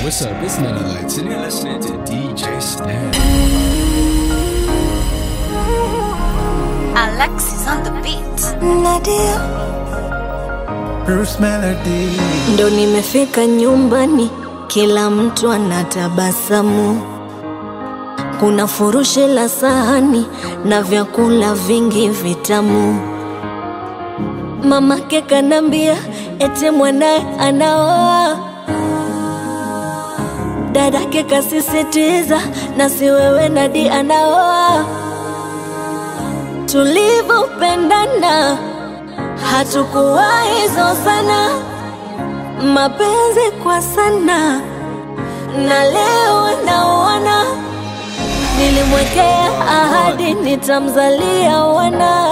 what's up? It's None Lights, and you're listening to DJ Snap. Alexis on the beat. Nadia, Bruce Melody. ndo nimefika nyumbani, kila mtu anatabasamu. Kuna furushi la sahani na vyakula vingi vitamu. Mamake kanambia ete mwanaye anaoa, dadake kasisitiza na si wewe Nadi anaoa. Tulivyopendana hatukuwahi zozana, mapenzi kwa sana, na leo naona nilimwekea ahadi nitamzalia wana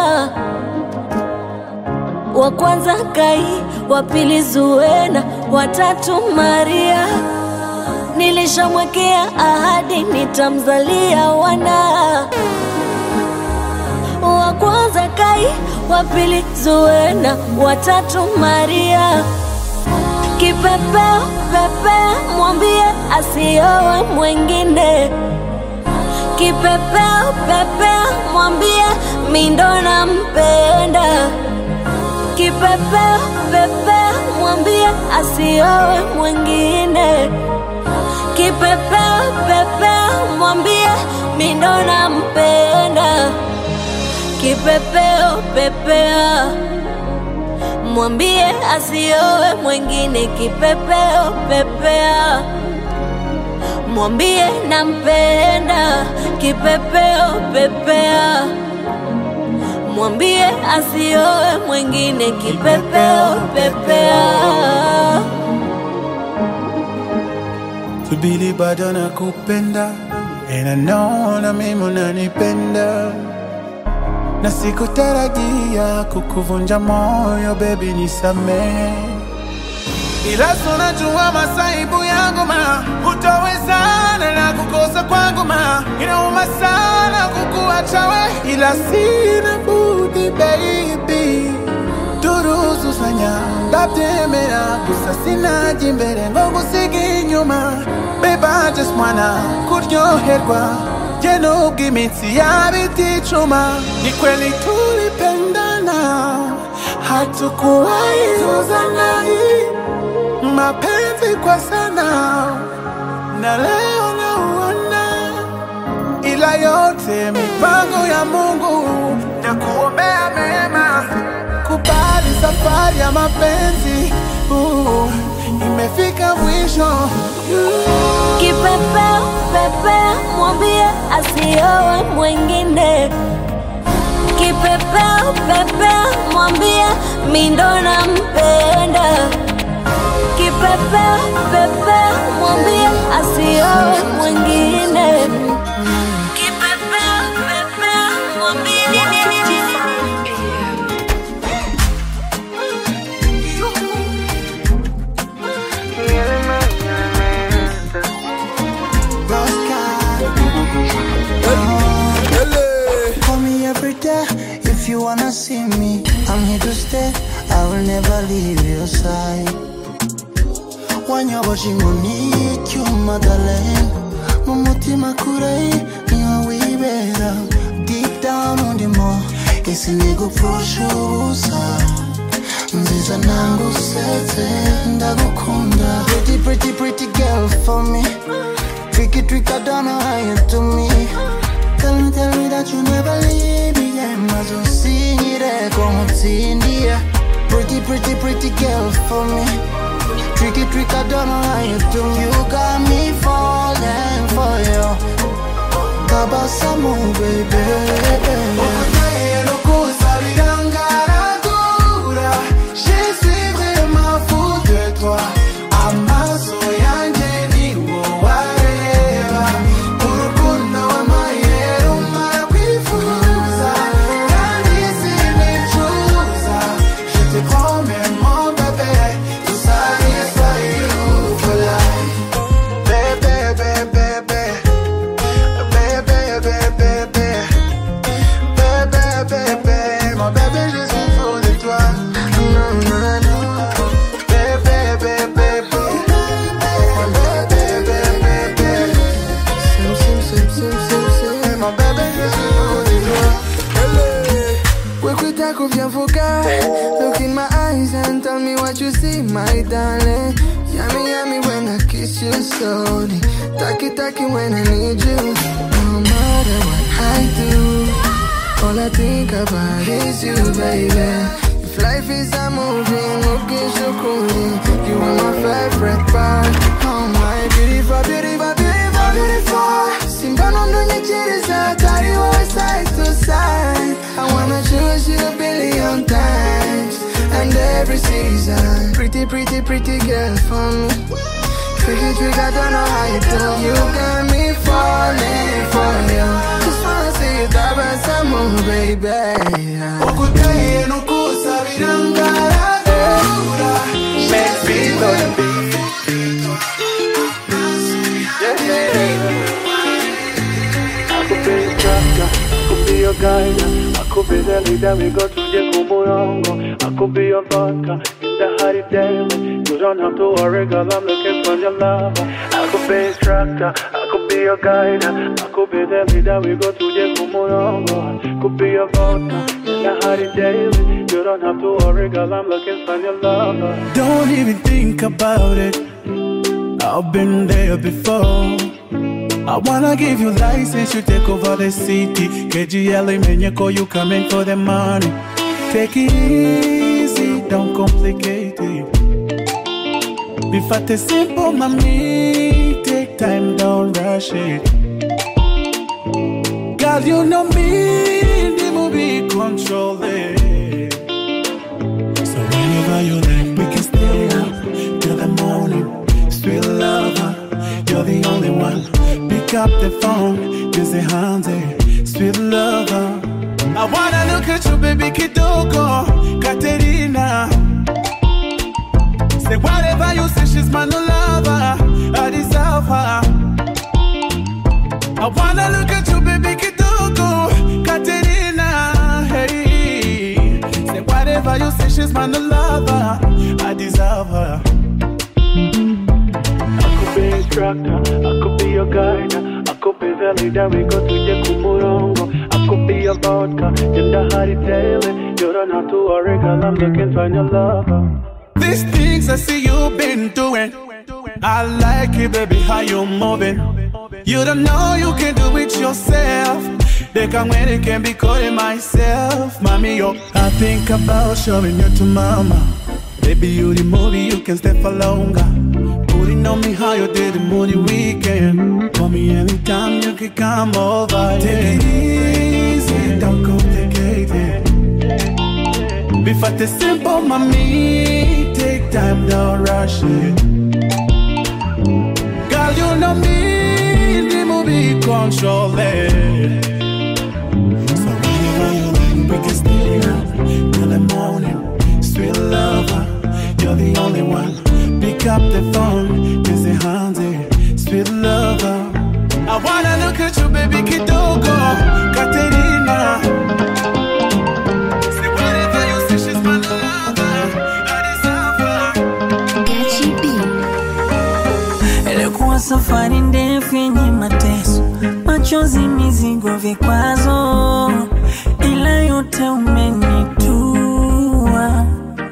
wa kwanza Kai, wa pili Zuena, watatu Maria. Nilishamwekea ahadi nitamzalia wana wa kwanza Kai, wa pili Zuena, watatu Maria. Kipepeo pepea, mwambie asiowe mwengine. Kipepeo pepea, mwambie mindo nampenda. Kipepeo pepea, mwambie asiowe mwengine. Kipepeo pepea, mwambie mindo nampenda. Kipepeo pepea, mwambie asiowe mwengine. Kipepeo pepea, mwambie nampenda. Kipepeo pepea, mwambie asiowe mwengine. Kipepeo pepea. Subiri bado nakupenda And I know na mimi unanipenda na sikutarajia kukuvunja moyo baby nisamee ila sunajua masaibu yangu ma hutawezana na kukosa kwangu ma inauma sana kukuacha we ila sina budi baby turuzuzanya ndabyemera gusa sinaji imbere ngo ngusige inyuma babe I just wanna kuryoherwa je nubwo imitsi yaba iticuma ni kweli tulipendana hatukuwahi zozana mapenzi kwa sana na leo nauona ila yote mipango ya Mungu na kuombea mema. Kubali safari ya mapenzi uh, imefika mwisho Kipepeo pepea, mwambie asiowe mwengine. Kipepeo pepea, mwambie mindo nampenda. Kipepeo pepea, mwambie asiowe mwengine. Kipepeo pepea, mwambie Call me every day if you wanna see me. I'm here to stay. I will never leave your side. wanyabashingoni cyuma darling mu mutima kure niho wibera deep down undimo isi nigupfusha ubusa nziza nangusetse ndagukunda pretty pretty pretty girl for me tricky trick I don't know how you do me tell me tell me that you never leave me yeah maze usinyire ko nkutsindiye pretty pretty pretty girl for me Tricky trick, I don't know how you do. You got me falling for you. Kabasamu, baby. Je suis vraiment fou de toi. Amaso yanjye ni wowe areba. Urukundo wampaye rumara kwifuza. Kandi sinicuza. Je te promets mon bébé. Tout ça is for you for life. Bébé, bébé, bébé. Bébé, bébé, bébé. Bébé, kuvyavuka Look in my eyes and tell me what you see my darling Yummy yummy when I kiss you slowly Taki taki when I need you No matter what I do All I think about is you baby if life is a movie, okay, shukuri You are my favorite part Oh my beautiful, beautiful, beautiful, beautiful Simbano ndonyechiriza Carry our side to side I wanna choose you a billion times And every season Pretty, pretty, pretty girl for me Tricky, trick, I don't know how you do You got me falling for you Just wanna see you tabasamu, baby Okutaye nukusabira ngaragura Make me I could be a instructor, I could be your guide, I could be the leader we go to the Kumurongo, I could be your vodka in the Hari Daily. You don't have to worry, girl, I'm looking for your love. I could be a instructor, I could be your guide, I could be the leader we go to the Kumurongo, I could be your vodka in the Hari Daily. You don't have to worry, girl, I'm looking for your love. Don't even think about it. I've been there before. I wanna give you license, you take over the city. KGL Menyeko, you coming for the money. Take it easy, don't complicate it. Be fat is simple, mommy. Take time, don't rush it. Girl, you know me, the movie control it. So whenever you like, we can stay up till the morning. Sweet lover, you're the only one. Pick up the phone, busy handy. Sweet lover, I wanna look at you, baby Kitoko, Katerina. Say whatever you say, she's my new lover. I deserve her. I wanna look at you, baby Kitoko, Katerina. Hey, say whatever you say, she's my new lover. I deserve her. I could be instructor, I could be your guide, I could be the leader we go to the Kumurongo, I could be your vodka in the Hari Daily. You don't have to worry, girl, I'm looking for your lover. These things I see you've been doing. I like it, baby, how you moving. You don't know you can do it yourself. They can when it can be calling myself, mommy. Yo, I think about showing you to mama. Baby, you the movie, you can stay for longer. Putting on me how you did the moody weekend. Call me anytime you can come over. Take it easy, don't complicate it. Be fat is simple, mommy. Take time, don't rush it. Girl, you know me, the movie control it. So whenever you like, we can stay up till the morning. Sweet lover, you're the only one. Pick up the phone, busy handy. Sweet lover, I wanna look at you, baby Kitoko, Katerina. Say whatever you say, she's my lover. I deserve her. Ilikuwa safari ndefu yenye mateso, machozi, mizigo, vikwazo, ila yote umenitua.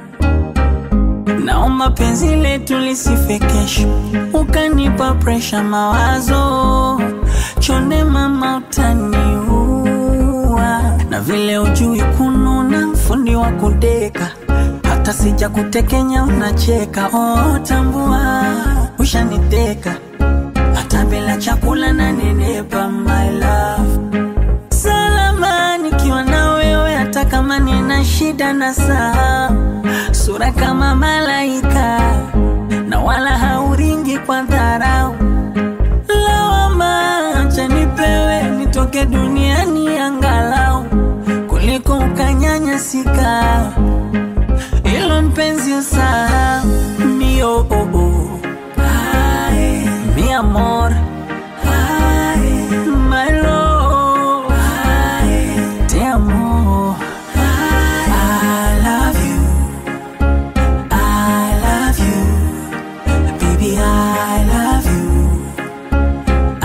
Naomba penzi letu lisife kesho, ukanipa presha, mawazo chonde, mama utaniua, na vile ujui kununa, fundi wa kudeka hata sija kutekenya unacheka. Oh, tambua ushaniteka, hata bila chakula na nenepa, my love salama nikiwa na wewe, hata kama nina shida na saa, sura kama malaika na wala hauringi kwa dharau. Lawama acha nipewe nitoke duniani angalau kuliko ukanyanyasika ilo mpenzi usahau mio oh, oh. Ay, mi amor Ay, my love Ay, te amo I love you I love you baby I love you I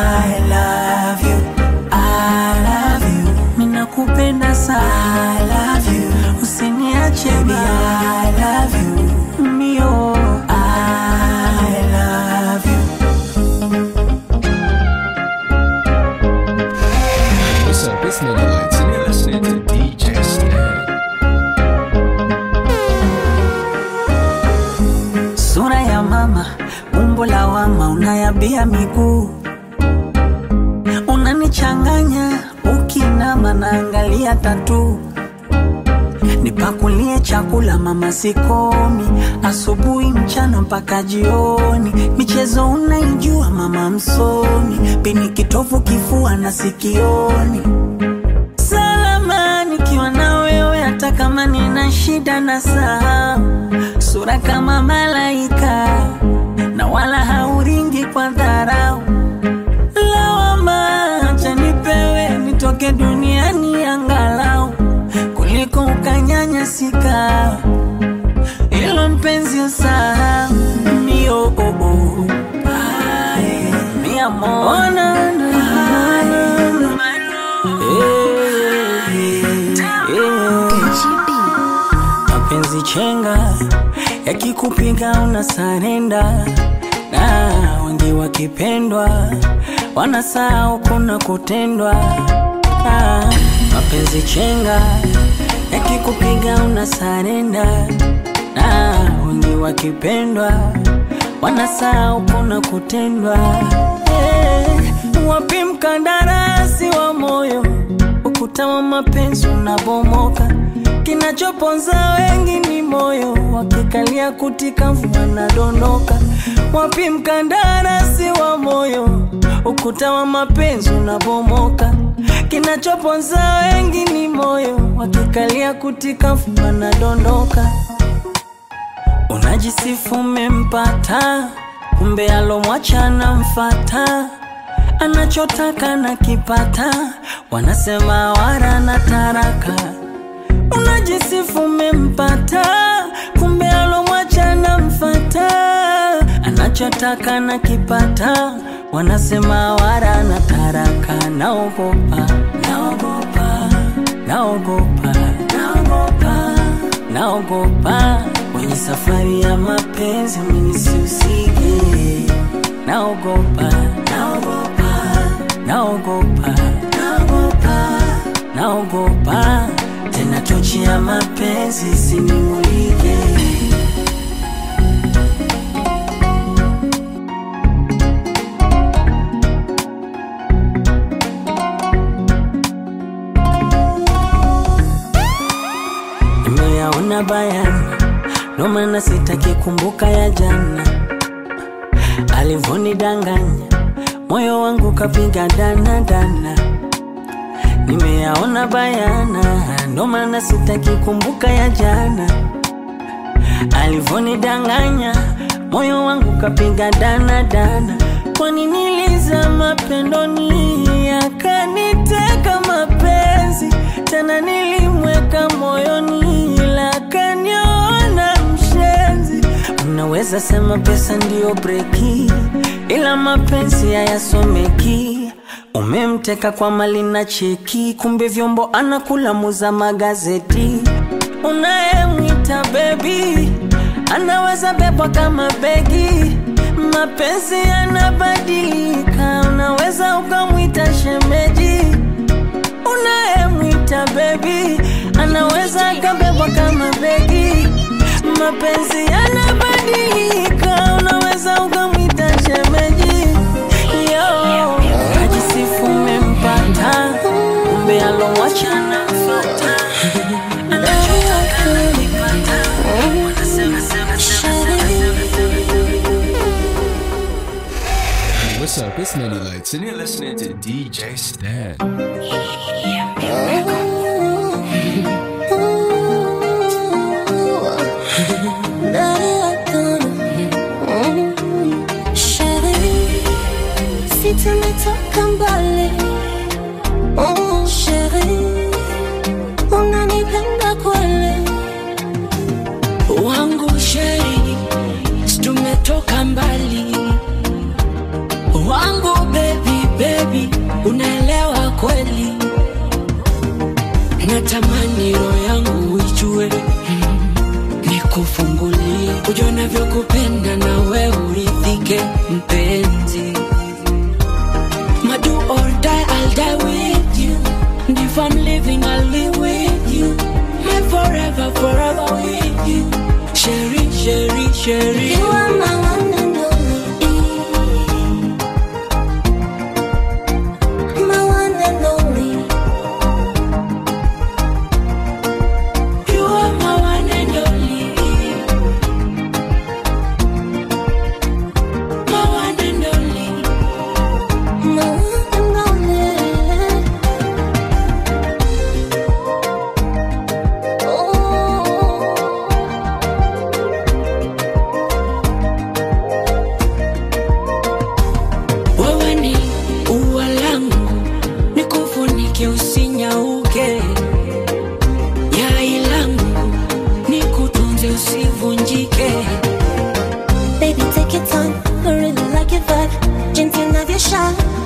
love you I love you minakupenda sana I love mama, umbo la wama, unayabia miguu, unanichanganya ukinama, naangalia tatu nipakulie chakula mama, sikomi asubuhi, mchana mpaka jioni. Michezo unaijua mama, msomi pini kitovu, kifua na sikioni. Salama nikiwa na wewe, hata kama nina shida na saa, sura kama malaika na wala hauringi kwa dharau. Lawama acha nipewe, nitoke duniani angalau kuliko ukanyanyasika. Ilo mpenzi usahau mio oh, oh. Ay, mi amor. Oh, na, na, na. Eh, eh. Mapenzi chenga yakikupiga una sarenda, na wengi wakipendwa wanasahau kuna kutendwa. Ah, mapenzi chenga yakikupiga una sarenda, na wengi wakipendwa wanasahau kuna kutendwa. Eh, wapi mkandarasi wa moyo, ukuta wa mapenzi unabomoka. Kinachoponza wengi ni moyo, wakikalia kutika mvua nadondoka. Wapi mkandarasi wa moyo, ukuta wa mapenzi unabomoka. Kinachoponza wengi ni moyo, wakikalia kutika mvua nadondoka. Unajisifu umempata, kumbe alomwacha anamfata, anachotaka na kipata, wanasema wara na taraka. Unajisifu umempata, kumbe alomwacha anamfata, anachotaka na kipata, wanasema wara na taraka. Naogopa, naogopa, naogopa, naogopa, naogopa kwenye safari ya mapenzi mimi sihusike. Naogopa, naogopa, naogopa, naogopa, naogopa tena tochi ya mapenzi isinimulike. Nimeyaona bayana, ndo maana sitaki kumbuka ya jana alivonidanganya, moyo wangu kapiga dana dana. Nimeyaona bayana, ndo maana sitaki kumbuka ya jana alivonidanganya, moyo wangu kapiga dana dana. Kwani nilizama pendoni, akaniteka mapenzi tena, nilimweka moyoni, ila akaniona mshenzi. Unaweza sema pesa ndiyo breki, ila mapenzi hayasomeki. Umemteka kwa mali na cheki, kumbe vyombo anakula muza magazeti. Unayemwita bebi anaweza bebwa kama begi. Mapenzi yanabadilika, unaweza ukamwita shemeji. Unayemwita bebi anaweza akabebwa kama begi. Mapenzi yanabadilika, unaweza ukamwita shemeji. Yo, najisifu umempata, kumbe alomwacha anamfuata. Anachotaka anakipata. Wanasema, sema, sema, sema, sema, sema. What's up? It's Nutty Lights, and you're listening to DJ Stan. Si tumetoka mbali oh, sheri unanipenda kweli wangu sheri, tumetoka mbali wangu baby baby, unaelewa kweli, natamani roho yangu ijue mm, nikufungulie ujue navyokupenda na we uridhike mpenzi Madu or die, I'll die with you. And if I'm living, I'll live with you. My forever, forever with you. Sherry, Sherry, Sherry. You are my one and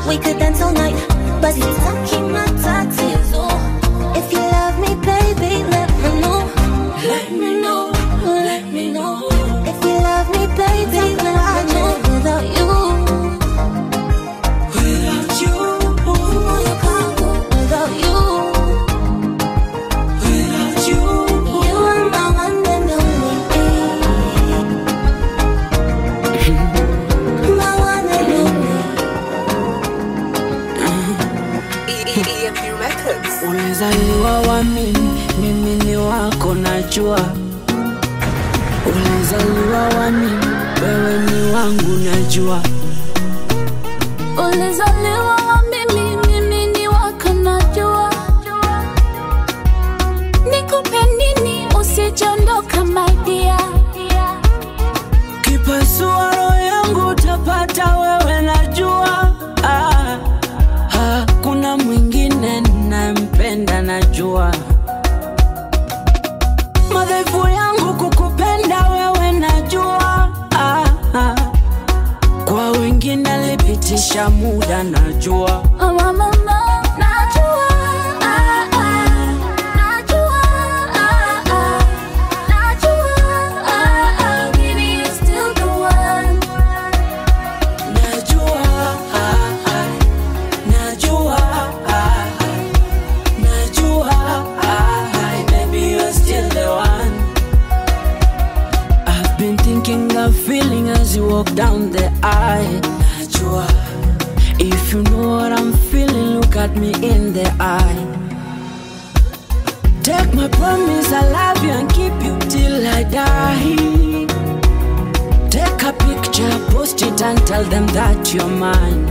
we could dance all night. But sitaki matatizo. If you love me, baby, let me know. Let me know. Let me know. If you love me, baby, let me know. Without you. Without you. Moyo wangu, Without you. Without you. You are my one and only. My one and only. Ulizaliwa wa mimi, mimi ni wako najua. Ulizaliwa wa mimi, wewe ni wangu najua. Ulizaliwa wa mimi, mimi ni wako najua. Nikupe nini usijondoka my dear. Kipasua roho yangu utapata wewe najua. Ah, hakuna mwingine ninayempenda najua. Madhaifu yangu kukupenda wewe najua. Ah, ah. Kwa wengine lipitisha muda najua. Oh, mama, najua. Ah, ah. Najua. Ah, ah. Najua. Ah, ah. Baby, you're still the one. Najua, ah, ah. najua, ah, ah. najua, ah, ah. baby you're still the one. I've been thinking of feeling as you walk down the aisle. Najua, if you know what I'm feeling, look at me in the eye. Take my promise, I love you and keep you till I die. Take a picture, post it and tell them that you're mine.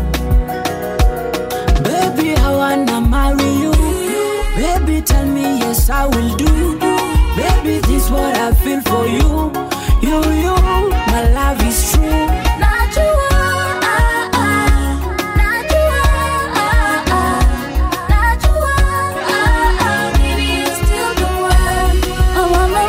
Baby, I wanna marry you. Baby, tell me yes, I will do. Baby, this what I feel for you. You, you, my love is true. Najua. Ah, ah. Najua. Ah, ah. Najua. Ah, ah. Baby, you're still the one. Oh, mama,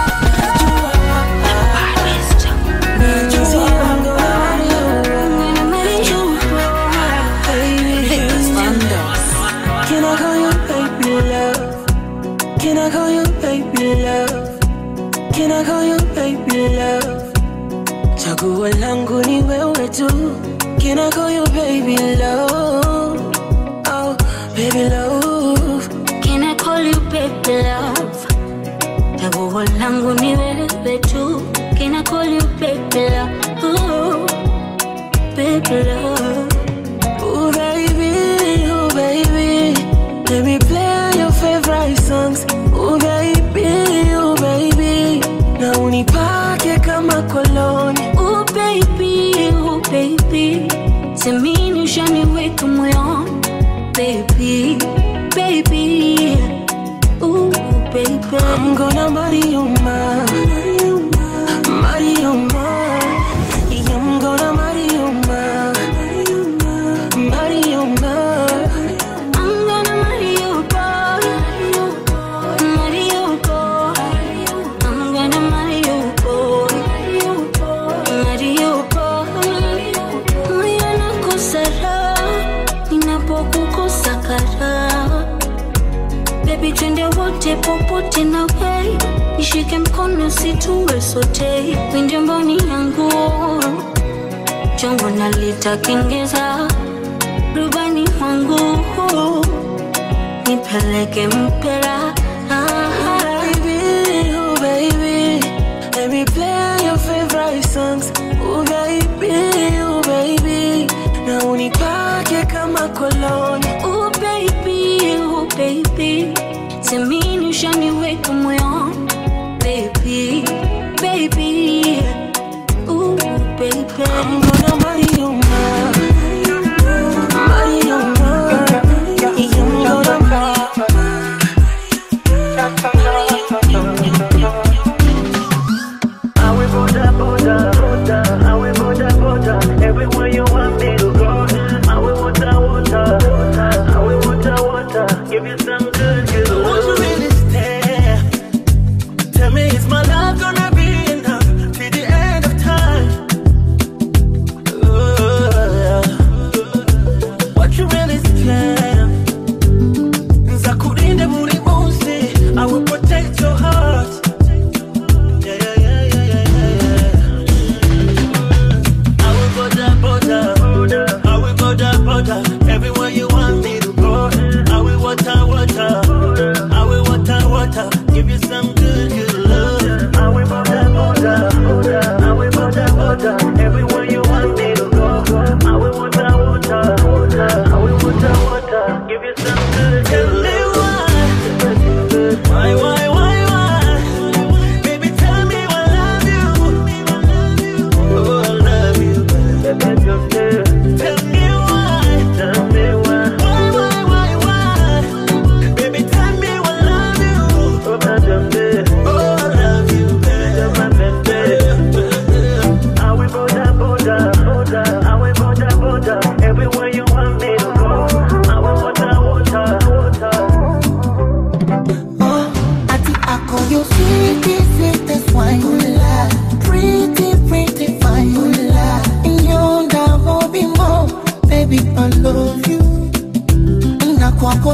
Can I call you baby love? Can I call you baby love? Can I call you baby love? Chaguo langu ni wewe tu. Can I call you baby love? Oh, baby love. Can I call you baby love? Chaguo langu ni wewe tu. Can I call you baby love? Ooh, baby love. Oh baby, oh baby, let me play your favorite songs. Oh baby, oh baby, na unipake kama koloni. Oh baby, oh baby, semini ushaniweka moyoni. Baby, baby, ooh baby. I'm gonna marry you, ma. Marry you, ma. Yeah, I'm gonna marry you, ma. Marry you, ma. I'm gonna marry you, boy. Marry you, boy. I'm gonna marry you, boy. Marry you, boy. Moyo nakosa raha ninapokukosa karaha. Baby, twende wote popote na wei, nishike mkono situwe sote, winde mboni yangu chongo nalitakengeza rubani wangu nipeleke mpera Baby, oh baby, let me play your favorite songs. Oh baby, oh baby, na unipake kama koloni. oh baby, oh baby semini ushaniweka moyoni baby, baby, oh baby I'm gonna marry you, ma. Marry you, ma. Yeah, I'm gonna marry I will border, border, border. I will border, border. Everywhere you want me to go. I will water, water. I will water, water. Give you some good, good. Won't you really stay? Tell me, is my love gonna be enough till the end of time? Ooh,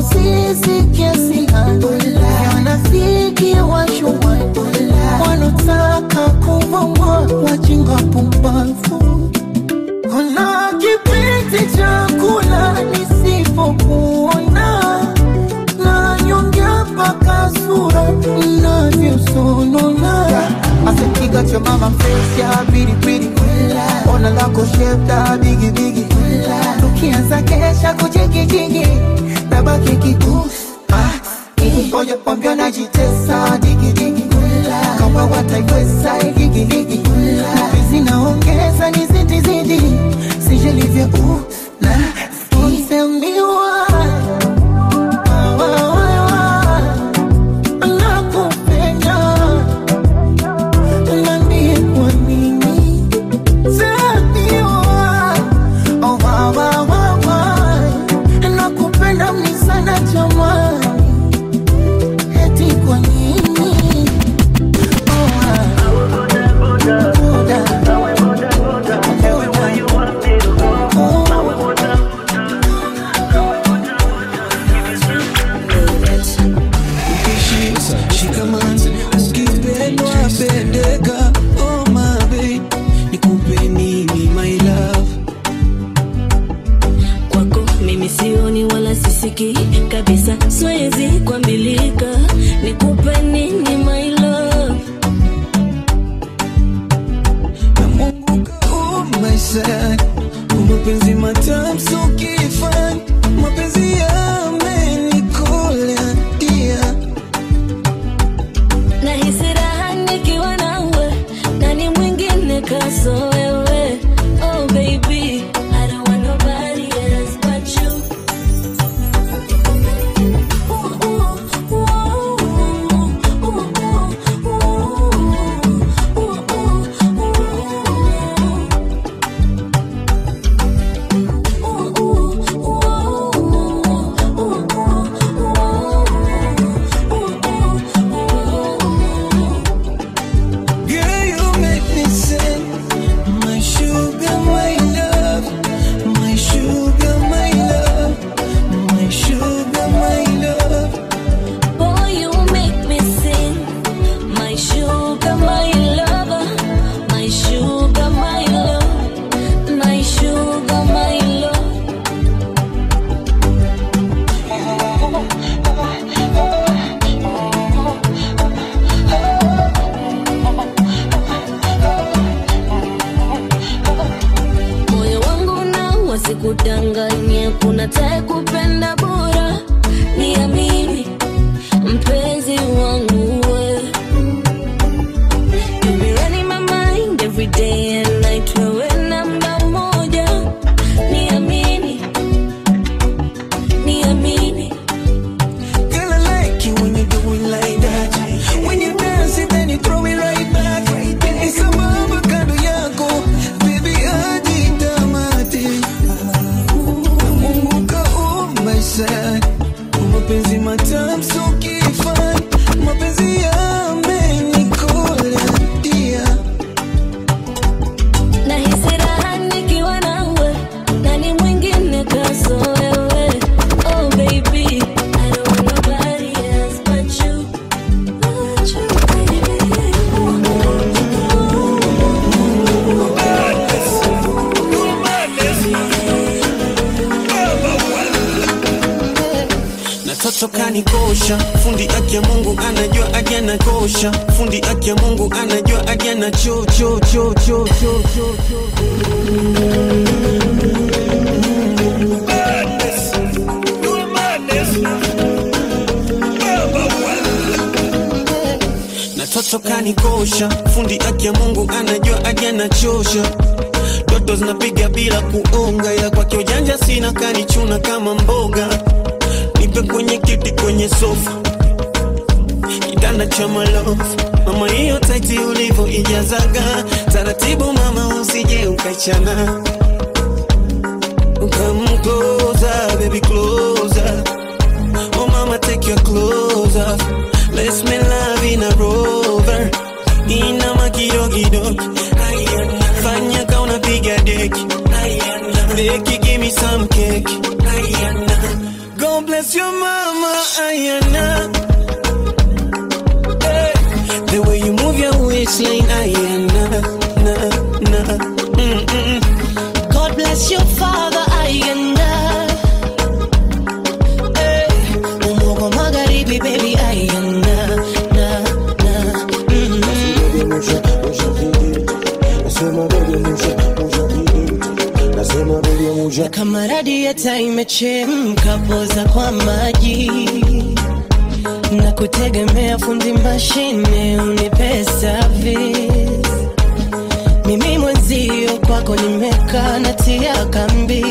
sisi kiasi gani wanafiki washua wanotaka kubomoa wajinga pumbavu kuna kipindi cha kula nisipokuona na nyongea mpaka sura inavyosonona asikiga cha mama face ya piripiri ona lako shepta bigibigi tukianza kesha kuchekikiki nabaki kikusi ngoja kwambia najitesa digidigi kama wataiweza igigiligi zinaongeza ni zidizidi sijelivyo u na isemiwa nakupenda Niambie kwa nini Samiwa Oh, wa, wa, wa, wa. Nakupenda mni sana jamani Eti kwa nini Oh, ah. Boda. Boda. Shikamani, ukipendwa pendeka, oh my babe, nikupe nini my love? kwako mimi sioni wala sisiki kabisa siwezi kuambilika nikupe nini my love Oh my side, mapenzi matamu so kifani, mapenzi yamenikola dia nahisi raha nikiwa nawe nani mwingine kaso wewe oh baby I don't want nobody else but you Girl, you make me sing. My sugar, my love. My sugar, my love. My sugar, my love. Boy, you make me sing. My sugar, my lover. My sugar, my love. My sugar, my love. moyo wangu na wasikudanganye kuna tae kupenda bora niamini mpenzi wangu we You be running my mind every day and night wewe namba moja niamini niamini Girl, I like you when you do it like that. When you dance it, then you throw it right back. Isa mama kando yako, baby hadi tamati. Mungu ka oh my side. Mapenzi matamu so kifani, mapenzi yamenikola dia. nahisi raha nikiwa nawe nani mwingine kaso wewe oh baby I don't want nobody else but you but you na toto kanikosha fundi aki ya mungu anajua aki anakosha fundi aki ya mungu anajua aki ana cho cho cho cho cho cho cho na toto kanikosha fundi aki ya mungu anajua aki anachosha toto zinapiga bila kuonga ya kwake ujanja sina kanichuna kama mboga nipe kwenye kiti kwenye sofa kitanda cha malofu mama hiyo taiti ulivyo ijazaga taratibu mama usije ukachana Come closer, baby, closer. Oh, mama, take your clothes off. Let's make love in a rover. Ina makidogido. Fanya ka unapiga deki. Deki, give me some cake. God bless bless your mama, Ayana. Hey, the way you move your waistline, Ayana, na, na. Mm-mm. God bless your father Ayanda hey, Umogo magharibi baby Ayanda na, na, mm-hmm. Kama radieta imechemka poza kwa maji na kutegemea fundi mashine unipe service mimi mwenzio kwako nimekaa natia kambi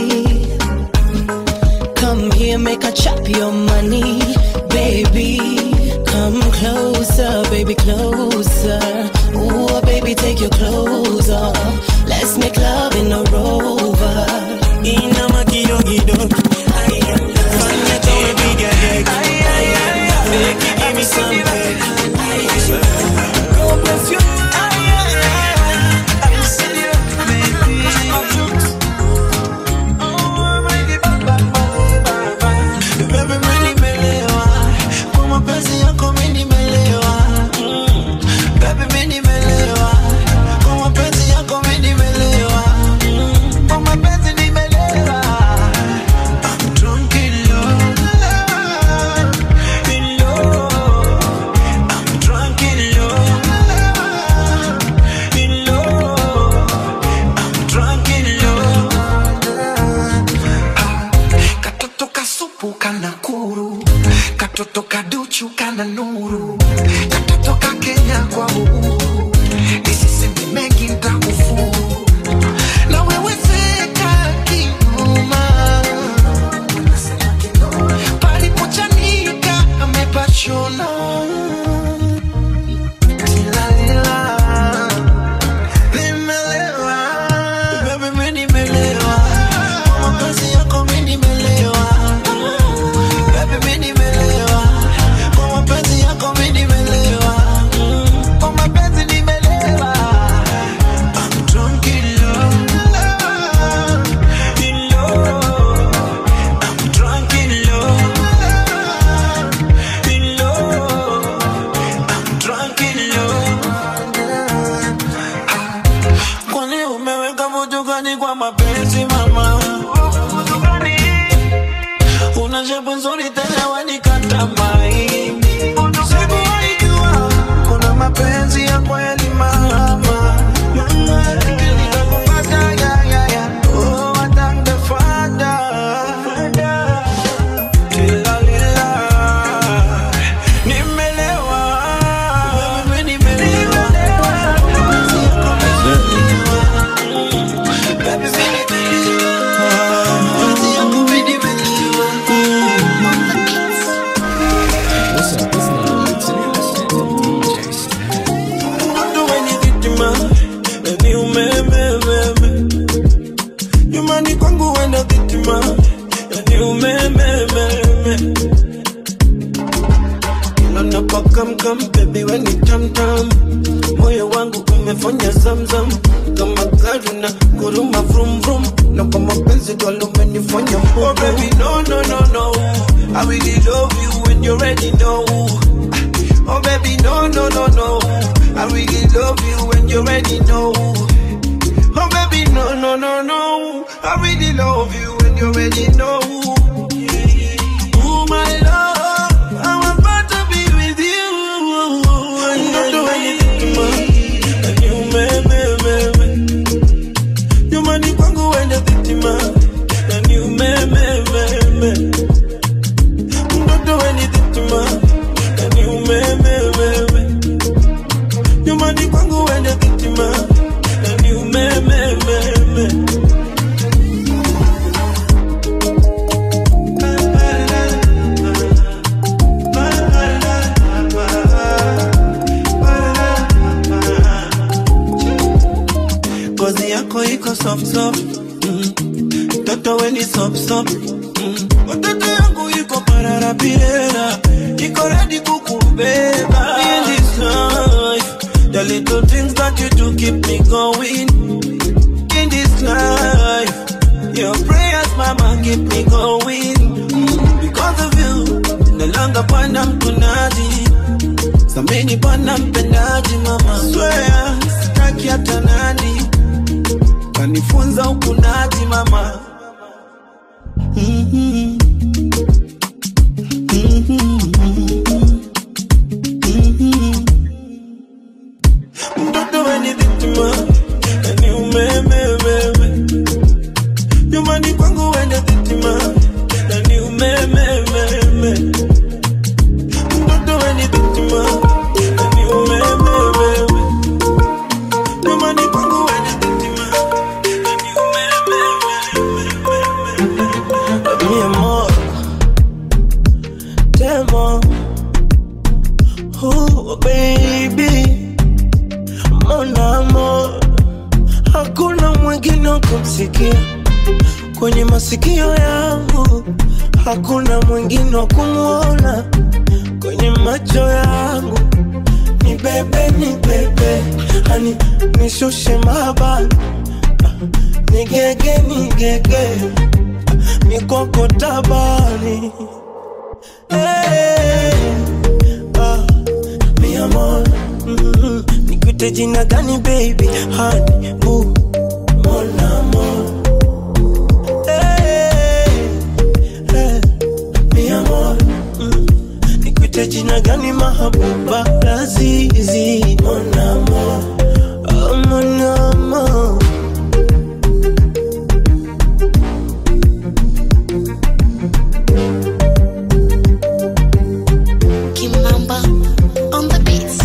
come here make a chop your money baby come closer baby closer Ooh, baby take your clothes off let's make love in a rover inama kidogo fanya towe piga deki deki give me some God bless you Baby, mimi nimelewa. Kwa mapenzi yako mimi nimelewa. Mm. Baby, mimi nimelewa. Kwa mapenzi yako mimi nimelewa. Mm. Kwa mapenzi nimelewa. I'm drunk in love. In love. I'm drunk in love. In love. I'm drunk in love. katoto kasupu kana kuru katoto kaduchu kana nuru katoto ka kenya kwa uhuru nisiseme mengi ntakufuru na wewe seka kinuma palipochanika amepachona Tilalila, nimelewa. Baby, mimi nimelewa. Kwa mapenzi yako mimi nimelewa. Baby, mimi nimelewa. Kwa mapenzi yako mimi nimelewa. Kwa mapenzi nimelewa. I'm drunk in love. In love. I'm drunk in love. In love. I'm drunk in love. Kwani umeweka vutu gani kwa mapenzi mama? Una shepu nzuri tena wanikata maini. Sikuwahi jua kuna mapenzi ya kweli mama. Mama, nitakupata, ya, ya, ya. Oh, I thank the Father. Tilalila. Nimelewa. Mimi nimelewa. What's up? It's not it's an innocent DJ Snap. Ndo wenye vitima, yani umemememe. Nyumbani kwangu wenda vitima, yani umemememe. Kila napokamkam, baby we ni tamtam. Moyo wangu umefanya zamzam kama gari na kuruma vrum vrum, na kwa mapenzi galo umenifanya mbubu. Oh baby no no no no, I really love you when you already know. Oh baby, no, no, no, no. I really love you when you already know. Oh baby, no, no, no, no. I really love you when you already know. Ooh, my love, I'm about to be with you. I'm not doing anything, man. And you, me, me, me, me. You money kwangu when the victim, and you, me, me, me, me. I'm not doing anything, man. And you, me, me, me, me. You money kwangu when the victim, and you, me, me, me, me. Ngozi yako iko soft soft mm. Toto we ni soft soft mm. Watoto yangu iko pararapirera Iko ready kukubeba In this life The little things that you do keep me going In this life Your prayers mama keep me going mm. Because of you nataka bwana mkunaji samini bwana mpendaji mama swea sitaki hata nani kanifunza ukunaji mama Mhm. Mhm. Mhm. mtoto weni dhitima yani umemememe nyumbani kwangu wende dhitima yani umemememe mtoto weni dhitima yani umemememe nyumbani kwangu wende dhitima mi amor, temo, oh baby, mon amor, hakuna mwingine wa kumsikia kwenye masikio yangu, hakuna mwingine wa kumwona kwenye macho yangu. Ni bebe, ni bebe, hani nishushe mabani, nigege, nigege mikoko tabani hey, ah, mi amor mm, nikute jina gani baby hani bu mon amor hey, hey, mi amor mm, nikute jina gani mahabuba lazizi mon amor oh, mon amor Kimamba on the beats.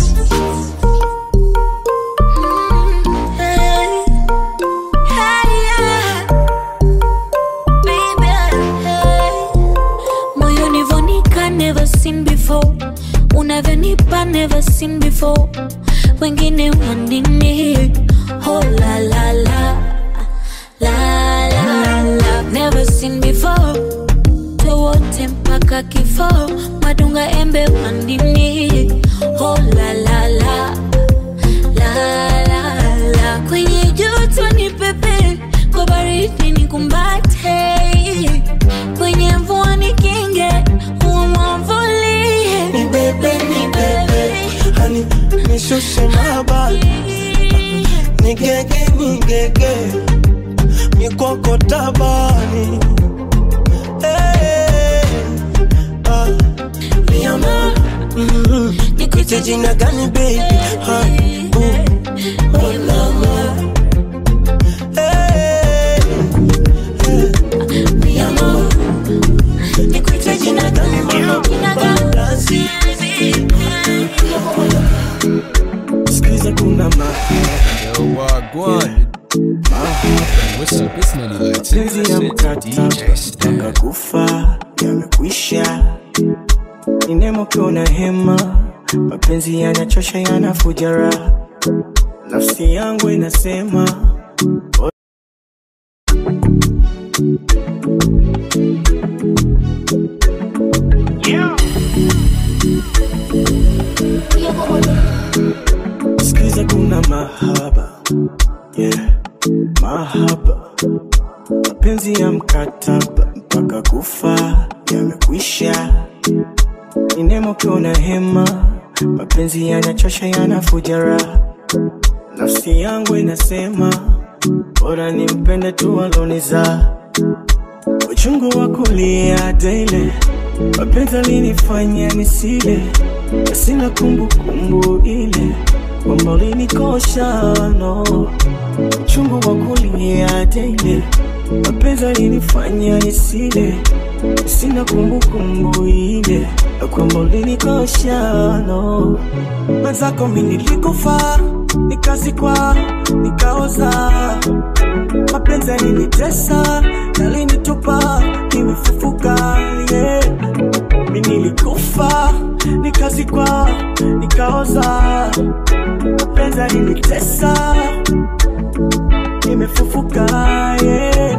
Hey, hey, yeah. Baby, hey. moyoni vonika never seen before unavyonipa never seen before wengine wanini oh la la la la la la never seen before wote mpaka kifo madunga embe wandini oh la la la la la la kwenye joto ni pepe kwa baridi ni kumbate kwenye mvua ni kinge umwamvulie ni bebe ni bebe hani nishushe mabali nigege nigege mikoko tabani hey, ah, mi amor mm, nikute jina gani baby hani uh, mon amor hey, hey, mi amor nikute jina gani mama lazizi Skiza kuna Yo, Wagwan. What's up? It's none of that. mapenzi ya mkataba mpaka kufa yamekwisha ni nemo kiona hema mapenzi yanachosha yanafuja raha nafsi yangu inasema sikiza kuna mahaba yeah. mahaba mapenzi ya mkataba mpaka kufa yamekwisha ni nemo kiona hema mapenzi yanachosha yanafuja raha nafsi yangu inasema bora nimpende tu aloniza uchungu wa kulia daily mapenzi alinifanya nisile na sina kumbukumbu ile kwamba ulinikosha no uchungu wa kulia daily mapenzi alinifanya nisile sina kumbukumbu ile na kwamba ulinikosha no mwenzako mi nilikufa nikazikwa nikaoza mapenzi yalinitesa yalinitupa nimefufuka yeah. mi nilikufa nikazikwa nikaoza mapenzi yalinitesa nimefufuka yeah.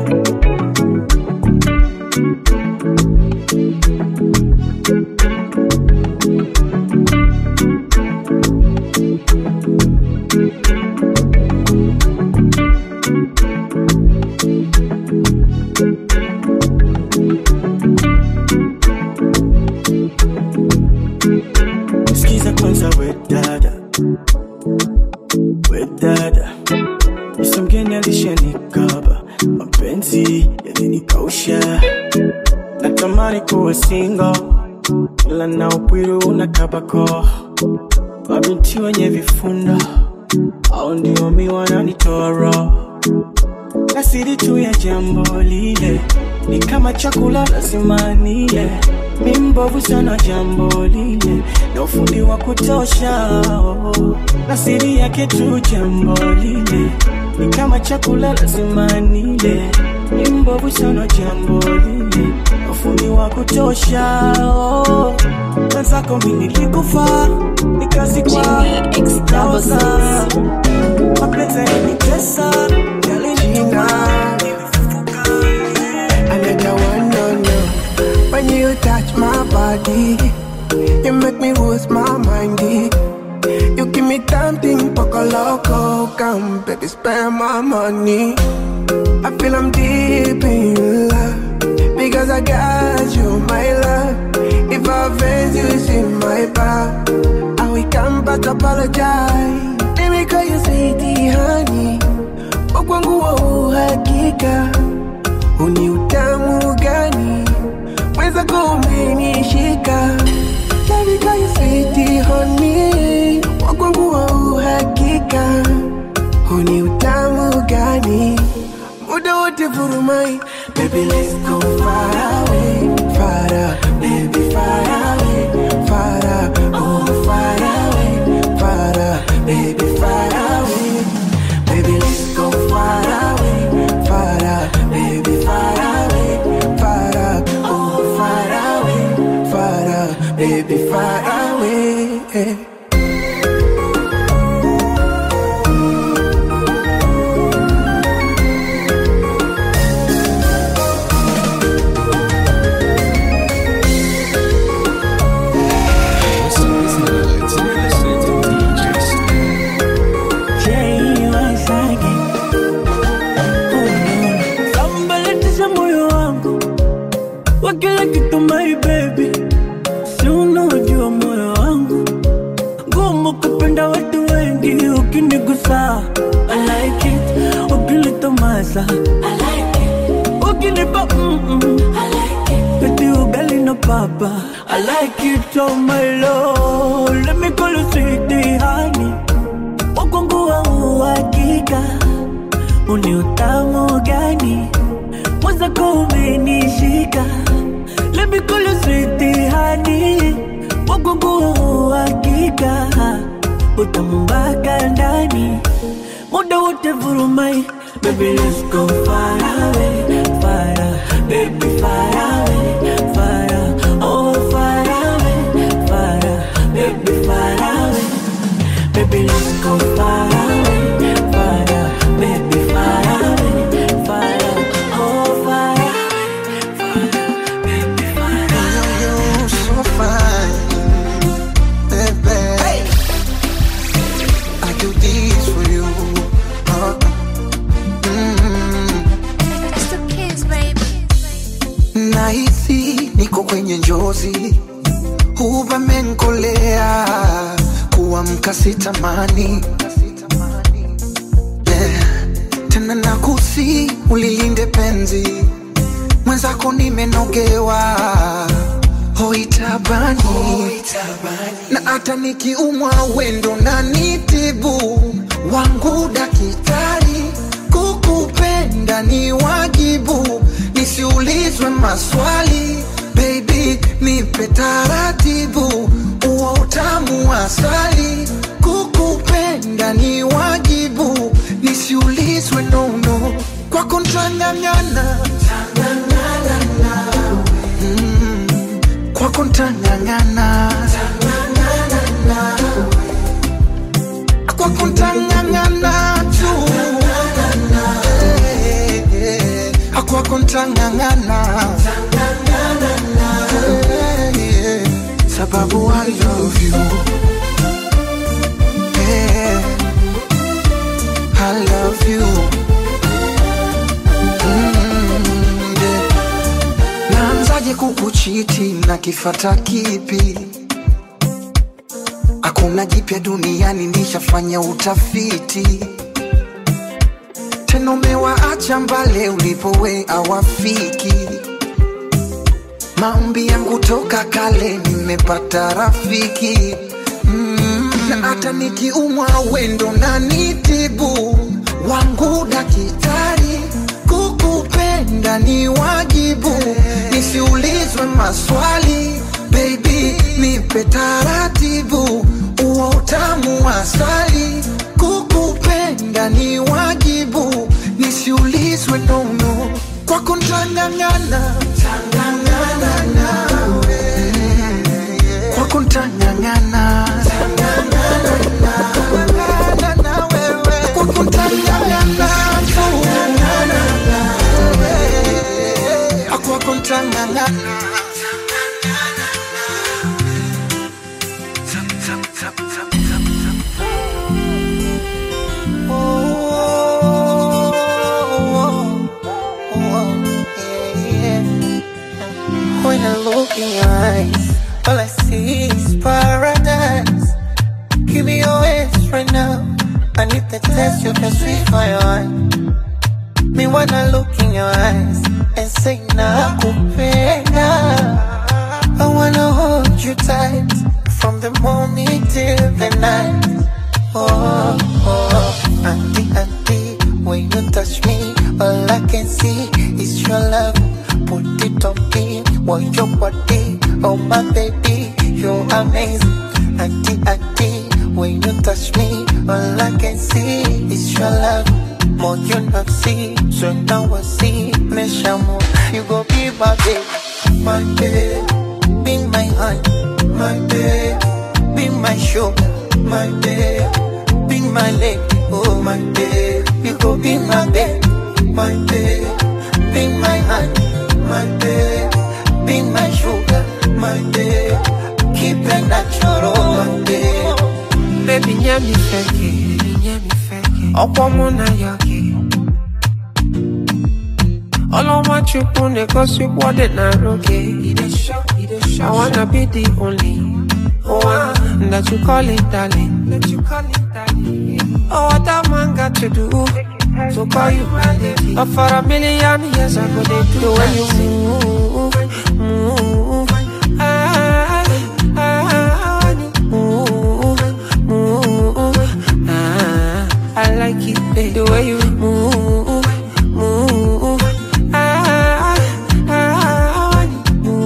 mapenzi yalinikausha, natamani kuwa single, ila na upwiru na kabako, mabinti wenye vifundo au ndio mi wananitoa roho na siri tu ya jambo lile ni kama chakula lazima nile. Mi mbovu sana jambo lile na ufundi wa kutosha oh. na siri yake tu jambo lile ni kama chakula lazima nile. Mi mbovu sana jambo lile na ufundi wa kutosha oh. Mwenzako mi nilikufa nikazikwa nikaoza mapenzi yalinitesa yalinituma Another one, no, no. When you touch my body, you make me lose my mind. eh. You give me something poco loco, come baby, spend my money. I feel I'm deep in love because I got you, my love. If I offend you, it's in my back. I will come back apologize. Let me call you sweetie, honey. Wakwangu wa uhakika Uni utamu gani Mweza kumenishika Let me call you sweetie honey Wakwangu wa uhakika Uni utamu gani Muda wote vurumai Baby let's go far away Far away, baby far away Far away, oh far away Far away, baby far away Baby, let's go far away, far away, baby, far away, far away, oh, far away, far away, baby, far away. What's up, it's Nuts, and you're listening to DJ Snap. Sambalatisha moyo wangu wa kila kitu my baby, si unaojua moyo wangu ngumu kupenda watu wengi, ukinigusa I like it, ukilitomasa I like it, ukinipa mm -mm. I like it, peti ugali na papa I like it, oh my lord, let me call you sweetie honey, wakwangu wa uhakika uni utamu gani mwenzako umenishika lemikolo switihani wagungu hakika utamu mpaka ndani muda wote vurumai Baby, let's go far away, far away, baby, far away, far away, oh, far away, far away, baby, far away. Baby, let's go far away, far away, baby, far away, far away, oh, far away, far away, baby, far away. You're so fine, baby. I do this for you. Uh, mm. It's the kids, baby. Nahisi niko kwenye njozi, uvamenkolea kuamka sitamani yeah. Tena nakusi ulilinde penzi mwenzako, nimenogewa hoitabani na hata nikiumwa wendo na nitibu wangu daktari, kukupenda ni wajibu, nisiulizwe maswali baby, nipe taratibu, uo utamu wa asali, kukupenda ni wajibu, nisiulizwe nono, kwako ntang'ang'ana Mm, kwako ntang'ang'ana kwako ntang'ang'ana tu Eh, eh, kwako ntang'ang'ana Eh, eh, sababu I love you Eh, I love you Mm, yeah. Naanzaje kukuchiti na kifata kipi? Hakuna jipya duniani, nishafanya utafiti tena umewaacha mbale ulipowe awafiki maombi yangu toka kale nimepata rafiki mm. na hata nikiumwa wendo na nitibu wangu dakitari kukupenda ni wajibu nisiulizwe maswali baby nipe taratibu uo utamu wa asali kukupenda ni wajibu nisiulizwe nono kwako ntang'ang'ana tang'ang'ana nawe kwako ntang'ang'ana kwako ntang'ang'ana kwako ntang'ang'ana When I look in your eyes, all I see is paradise. Give me your hands right now. I need the test you can sweet my heart. Me when I look in your eyes and say nakupenda. I wanna hold you tight from the morning till the night. Oh, oh, auntie, auntie, when you touch me, all I can see is your love. Put it on me, want your body, oh my baby, you're amazing. Auntie, auntie, when you touch me, all I can see is your love. More you not see, so now I see, me shamu, you go be my baby, my baby, be my heart, my baby, be my sugar, my baby, be my lady, oh my baby, you go be my baby, my baby, be my heart, my baby, be my sugar, my baby, keep it natural, my baby. Baby, nyami feke, nyami feke, ọ̀pọ̀ mụ na ya gị. Ọlọ́mọ chukwu na-egosikwa dị na roge. I wanna be the only one that you call it darling. Oh, what a man got to do to call you my lady. But for a million years, I go they do when you move, move. Ah, ah, when you move, move. Ah, I like it babe, the way you move, move. Ah, ah, when you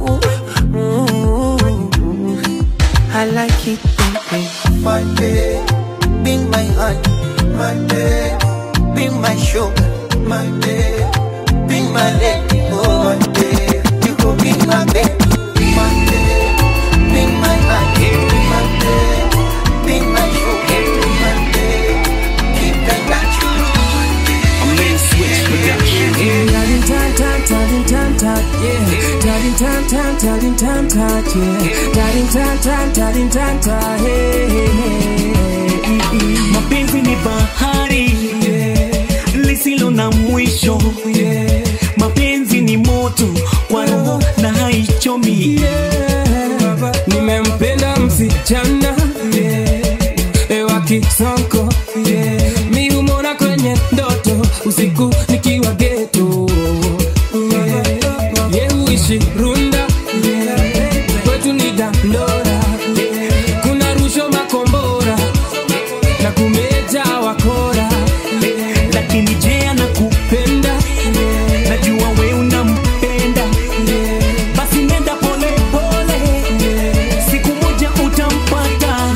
move, move. I like it baby. My babe, be my heart, my babe, be my sugar, my babe, be my lady, oh my babe, you go be my babe, my babe, be my heart, my babe, be my sugar, my babe, keep it natural. I'm in switch production. Darling, tan, tan, darling, tan, tan, yeah. Darling, tan, tan, darling, tan, tan, yeah. Darling, tan, tan, darling, tan, tan, hey, hey, hey. mapenzi ni bahari lisilo na mwisho mapenzi ni moto kwa roho na haichomi nimempenda msichana yeah. wa kisonko yeah. mi humona kwenye ndoto usiku nikiwa geto yeah. ye huishi runda yeah. kwetu ni dandora kuna rusho makombora na kumeja wakora lakini je anakupenda najua we unampenda basi nenda pole pole siku moja utampata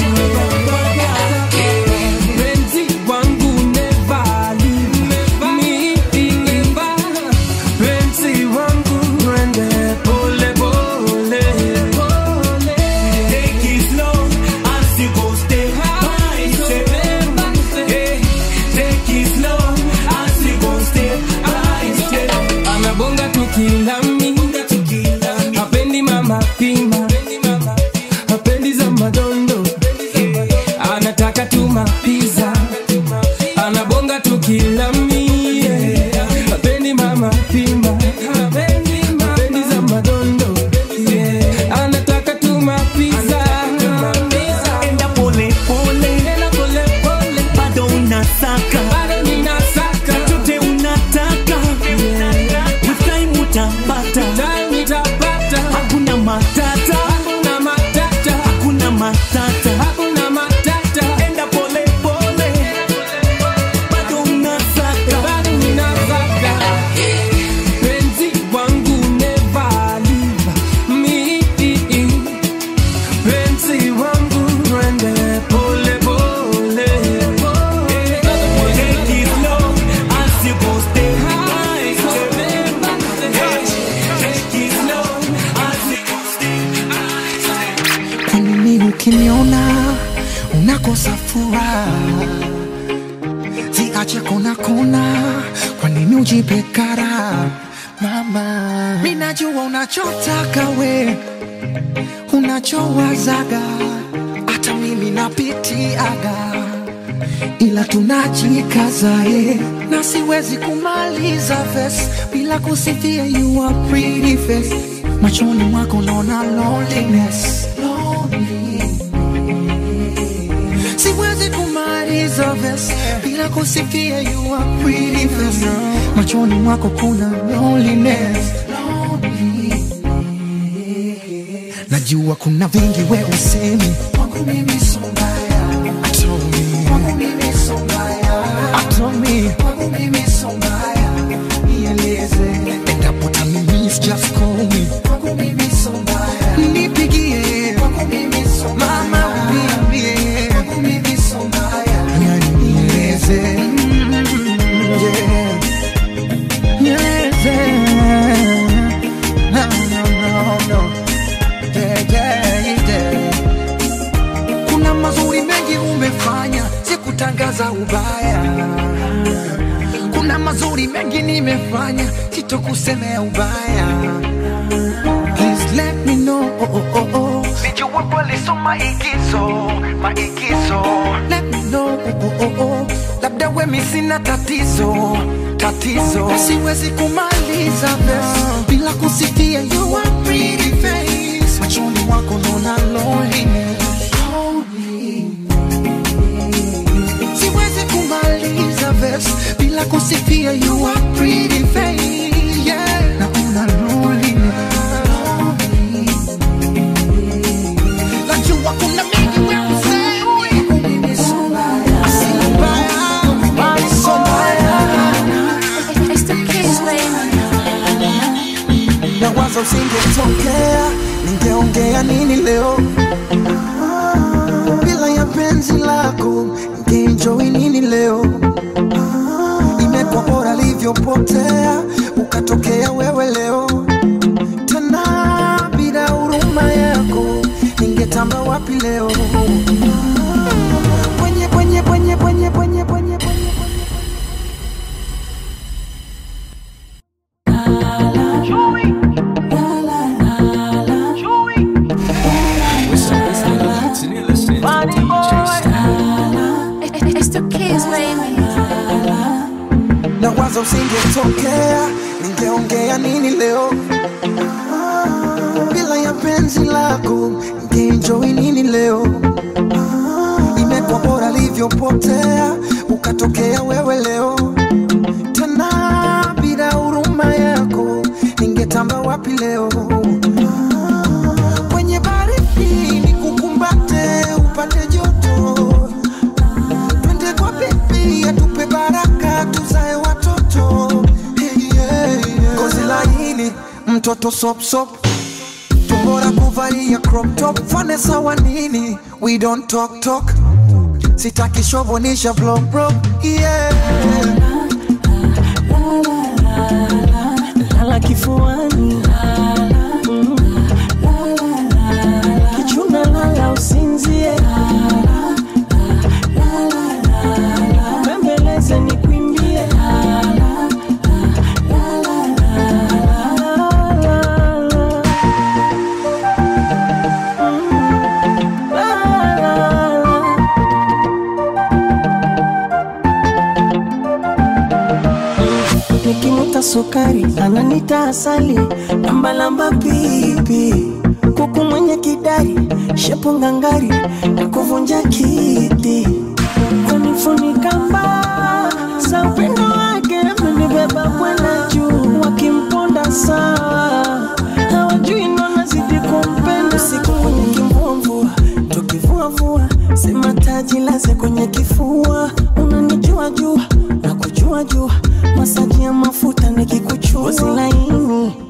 Penzi wangu never leave me, never. Penzi wangu ende pole pole. Take it slow as you go step by step. Yeah, take it slow as you go step by step. Anabonga tukilami hapendi mama pima hapendi za madondo anataka tu mapiza anabonga tukilami yeah. hapendi mama pima hapendi za madondo yeah. anataka tu mapiza Enda pole pole, bado unasaka bado ninasaka tu nitapata nitapata hakuna matata hakuna matata hakuna matata hakuna matata enda pole pole bado unasaka bado unasaka penzi wangu never leave me penzi wangu twende pole pole Take it slow as you go stay high Take it slow as you go stay high Kwa nini ukiniona unakosa furaha? Ziache kona kona, kwa nini ujipe kara? Mama, mimi najua unachotaka we, unachowazaga, hata mimi napitiaga, ila tunajikaza eh, na siwezi kumaliza verse bila kusifia you are pretty face. Machoni mwako naona loneliness, siwezi kumaliza verse bila kusifia you are pretty face. Machoni mwako kuna loneliness, najua kuna vingi we usemi kwangu mimi so mbaya Atomi. kwangu mimi so mbaya Atomi. kwangu mimi so mbaya nieleze endapo tamimis just call me kwangu mimi so mbaya nipigie kwangu mimi so mbaya mama uniambie kwangu mimi so mbaya yani nieleze Mm, yeah. nieleze no no no no yeah, yeah, yeah. Kuna mazuri mengi umefanya, sikutangaza ubaya. Kuna mazuri mengi nimefanya, sitokusemea ubaya. Please let me know. Oh, oh, oh, oh. Sijua kweli so maigizo, maigizo. Let me know. Oh, oh, oh, oh. Labda wemi sina tatizo, tatizo. Na Siwezi kumaliza verse bila kusifia you are pretty face. Machoni mwako naona loneliness. Siwezi kumaliza verse bila kusifia you are pretty face. Yeah. Naona loneliness. Najua kuna mengi wewe usemi. Mimi so mbaya. Si mbaya. Mimi so mbaya. na wazo usingetokea, ningeongea nini leo bila ya penzi lako, ningeenjoy nini leo? Imekuwa bora livyopotea, ukatokea wewe leo tena, bila huruma yako, ningetamba wapi leo? Kwenye kwenye kwenye kwenye kwenye kwenye What's up, it's Lil Hits, and you're listening to DJ Snap. It's the kids, baby. na wazo usingetokea, ningeongea nini leo bila ya penzi lako, ningeenjoy nini leo? Imekuwa bora livyopotea, ukatokea wewe leo tena, bila huruma yako, ningetamba wapi leo? Kwenye baridi nikukumbate, upate joto twende kwa bibi atupe baraka tuzae watoto hey, yeah, yeah. Gozi laini mtoto sop sop tumbora kuvalia crop top fane sawa nini we don't talk talk sitaki shovonisha vlog bro yeah. lala kifuani Mm. kichuna lala usinzie bembeleze nikwimbie nikimuta sukari ananita asali lambalamba pipi kuku mwenye kidari shepu ngangari na kuvunja kiti kunifunika mbaa za upendo wake amenibeba kwenda juu wakimponda sana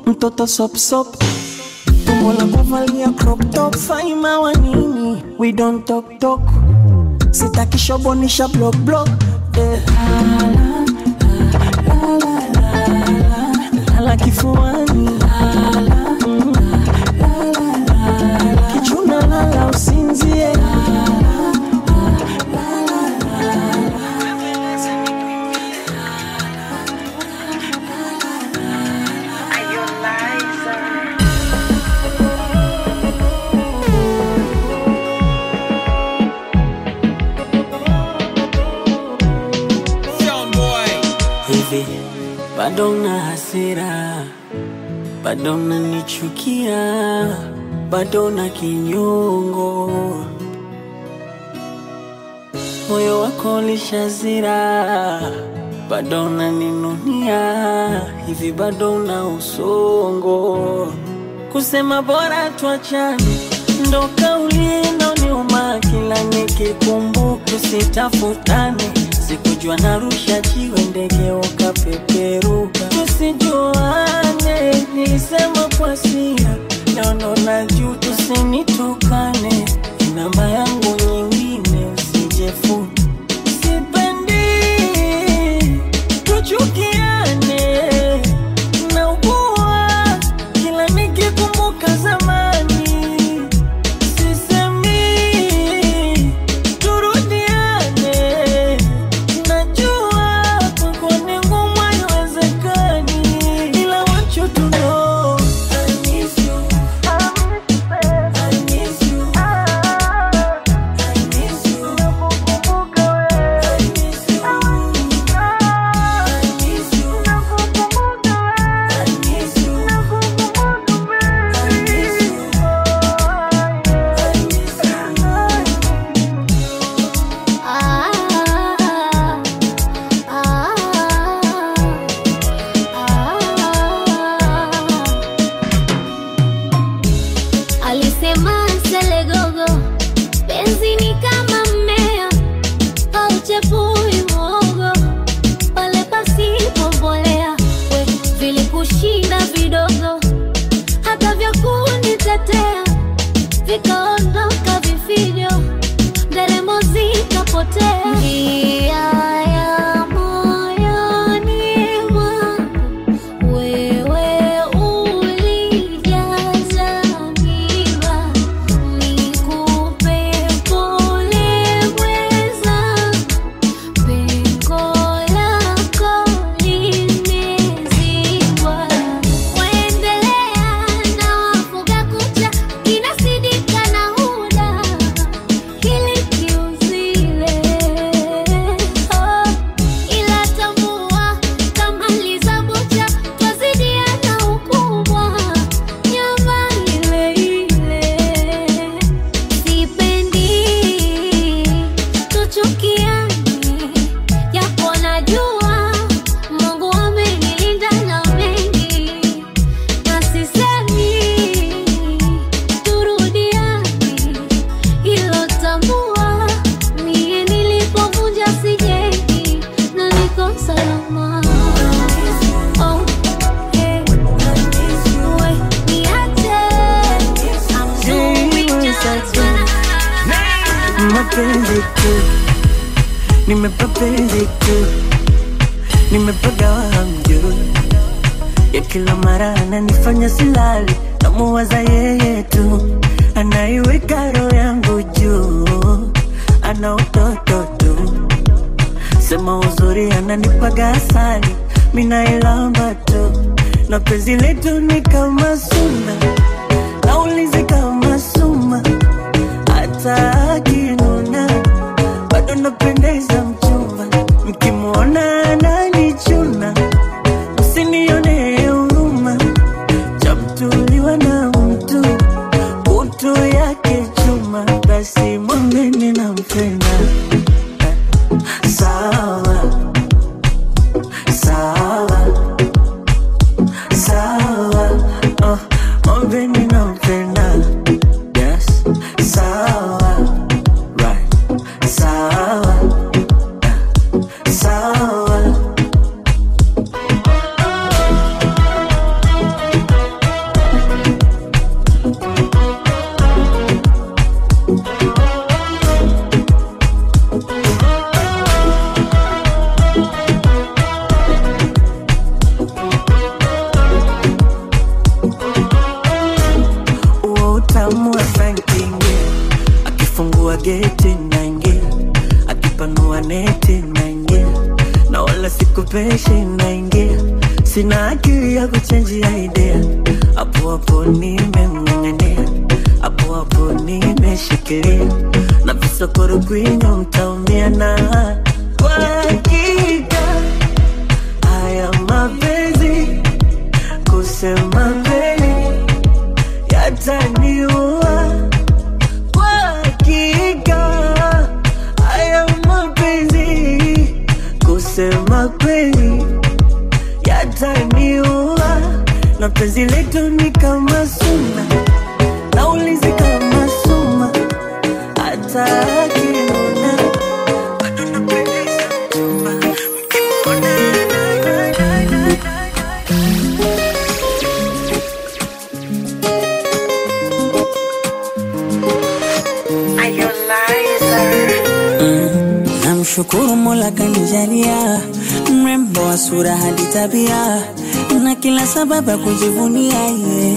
mtoto sopsop tumbo la kuvalia crop top faima wa nini we don't talk talk sitaki shobonisha block block eh. lala kifuani Mm. kichuna lala usinzie hivi bado na hasira bado nanichukia bado na kinyongo moyo wako lishazira bado naninunia hivi bado na usongo kusema bora tuachane ndo kauli inaoniuma kila nikikumbuka sitafutane sikujua narusha jiwe ndege ukapeperuka tusijuane nilisema kwa sira naono na juu tusinitukane namba yangu nyingine usijefuna sipendi tuchukiane naugua kila nikikumbuka zamani sisemi turudiane najua kwako ni ngumu haiwezekani ila want you to know I miss you. I miss you. I miss you. I miss you. I miss you. I miss you. I miss you. Alisema Selegogo, penzi ni kama mmea hauchepui mwogo pale pasipo mbolea. We vilikushinda vidogo, hata vya kunitetea vikaondoka vifijo, nderemo zikapotea. Njia ya moyoni mwangu wewe ulijaza miba, nikupe pole mweza, pengo lako limezibwa. Waendelea na wafuga kucha, kinasidika na huda, kili kiuzile. Oh, ila tambua kama lizabucha twazidiana ukubwa nyama ile ile sipendi tuchukiane japo najua mungu amenilinda na mengi na sisemi turudiane ilo tambua mie nilipovunja sijengi na niko salama Oh, eh, we, niache. I'm doing just mapenzi tu nimepapenzi tu nimepagawa hamjui ya kila mara ananifanya silali namuwaza yeye tu anaiweka roho yangu juu ana utoto tu sema uzuri ananipaga asali minailamba tu na penzi letu ni kama suna naulizi kama suma hata akinuna bado napendeza mchumba mkimwona ananichuna msinione huruma chamtuliwa na mtu utu yake chuma basi mwambeni nampenda sawa sawa sawa oh, mwambeni nampenda yes sawa presha inaingia, sina akili ya kuchenjia idea, hapo hapo nimemng'ang'ania, hapo hapo nimeshikilia, na visokoro kwinyo mtaumia na kwa hakika haya mapenzi kusema kweli yataniua kwa hakika haya mapenzi kusema kweli yataniua na penzi letu ni kama suna naulizi kama suma hata akinuna bado napendeza mchumba Namshukuru Mola kanijalia mrembo wa sura hadi tabia na kila sababu ya kujivunia ye.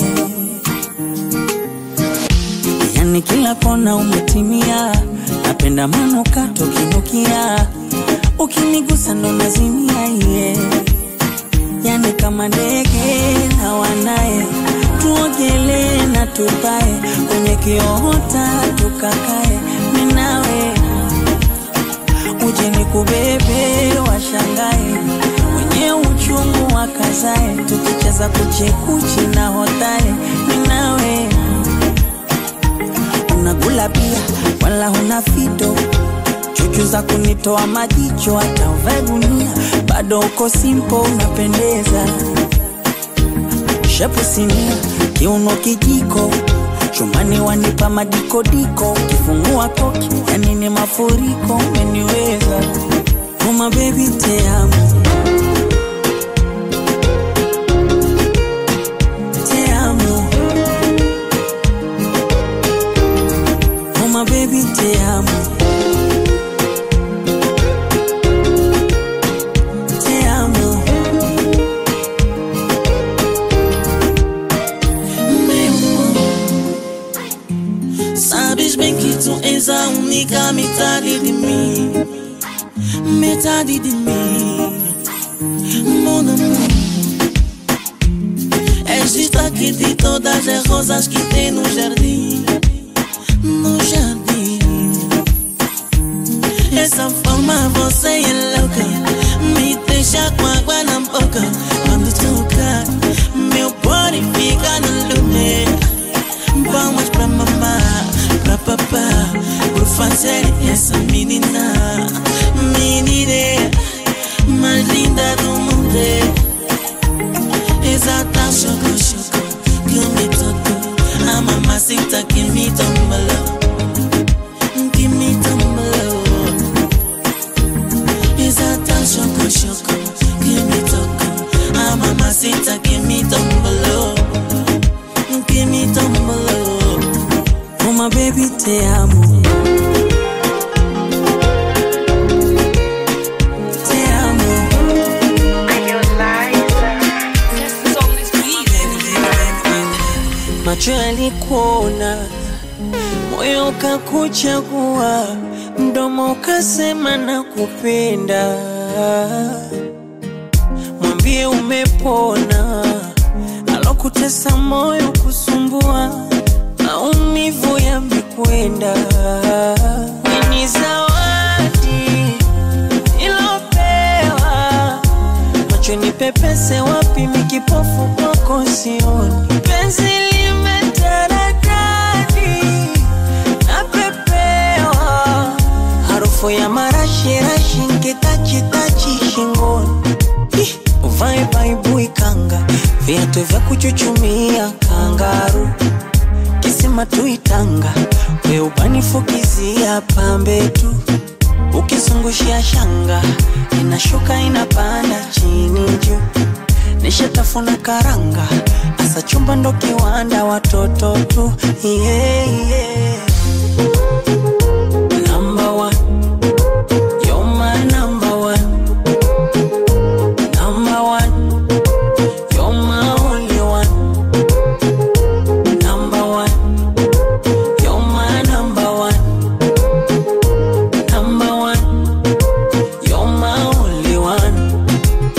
Yani kila kona umetimia, napenda manuka tokinukia, ukinigusa ndo nazimia ye. Yani kama ndege hawanaye, tuogelee na tupae kwenye kiota tukakae, mimi nawe uje nikubebe washangae wenye uchungu wakazae tukicheza kuchekuchi na hotae ninawe unagula pia wala huna fito chuchu za kunitoa majicho hata uvae gunia bado uko simpo unapendeza shepu sinia kiuno kijiko chumani wanipa madikodiko kifungua koki yani ni mafuriko umeniweza uma bebi teamo teamo uma bebi teamo teamo Sabes bem que tu és a única metade de mim Metade de mim Mon amor És destaque de todas as rosas que tem no jardim No jardim Essa forma você é louca Me deixa com água na boca Quando toca Meu body fica no lugar Vamos pra mamá, pra papá Por fazer essa menina Menina mais linda do mundo Exata choco, choco Que me tocou A mamacita que me tombalou Que me tombalou Exata choco, choco Que me tocou A mamacita que me tombalou Que me tombalou uma baby te amo te amo macho yalikuona moyo ukakuchagua mdomo ukasema na kupenda mwambie umepona alokutesa moyo kusumbua maumivu yamekwenda ni zawadi ilopewa macho ni pepese wapi mikipofu kwako sioni penzi limetaradadi napepewa harufu ya marashirashi nkitachitachi shingoni Ih, uvae baibui kanga viatu vya kuchuchumia kangaru kisima tuitanga we ubanifukizia pambe tu ukizungushia shanga inashuka inapanda chini juu nishatafuna karanga asa chumba ndo kiwanda watoto tu yeah, yeah. Number one. You're my number one. Number one. You're my only one. Number one. You're my number one. Number one. You're my only one.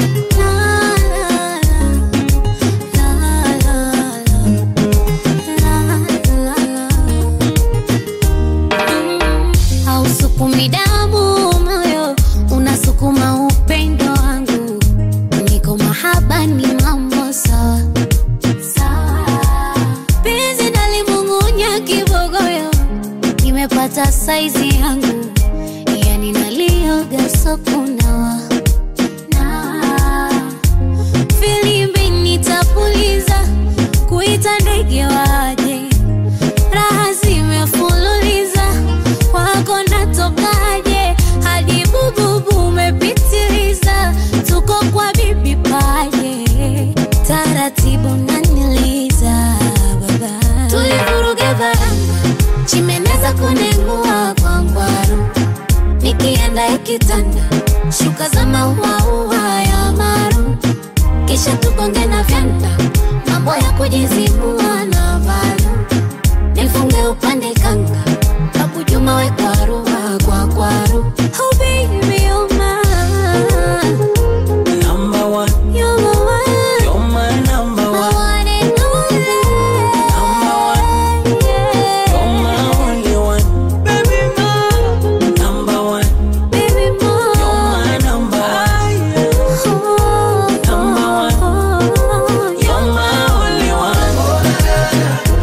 saizi yangu yani nalioga sokunawa na filimbi nitapuliza kuita ndege waje raha zimefululiza wako natokaje hadi bububu umepitiliza tuko kwa bibi paje taratibu naniliza baba tulivuruga varanga chimeneza kunengua kwa ngwaru nikienda ikitanda shuka za mauaua ya maru kisha tugonge na vyanda mambo ya kujizibua na valu nifunge upande kanga babu juma we kwaruha kwa kwaru oh baby you're mine Number one, you're my one you're my number my one. one and only Number one, you're my only one. Baby, more. Number one, baby more you're my number one. Number one, you're my only one.